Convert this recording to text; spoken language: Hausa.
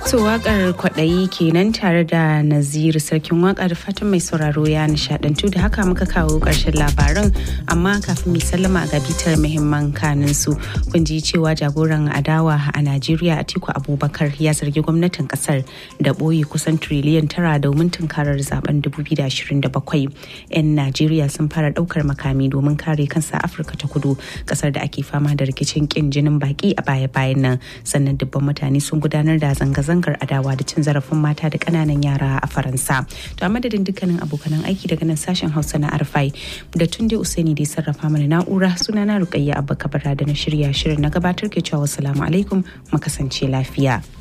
To wakar kwaɗayi kenan tare da Naziru sarkin waka da fatan mai sauraro ya nishadantu da haka muka kawo ƙarshen labaran amma kafin mai sallama ga bitar muhimman kanin su kun ji cewa jagoran adawa a Najeriya Atiku Abubakar ya zargi gwamnatin kasar da ɓoye kusan triliyan tara domin tunkarar zaben 2027. 'Yan Najeriya sun fara ɗaukar makami domin kare kansa Afirka ta kudu kasar da ake fama da rikicin kin jinin baki a baya-bayan nan sannan dubban mutane sun gudanar da zanga-zanga zanga adawa da cin zarafin mata da kananan yara a faransa to a madadin dukkanin abokanan aiki daga nan sashen hausa na arfai da tunde usaini da sarrafa mana na'ura sunana rukayya abba kabara da na shirya shirin na gabatar ke cewa salamu alaikum mu kasance lafiya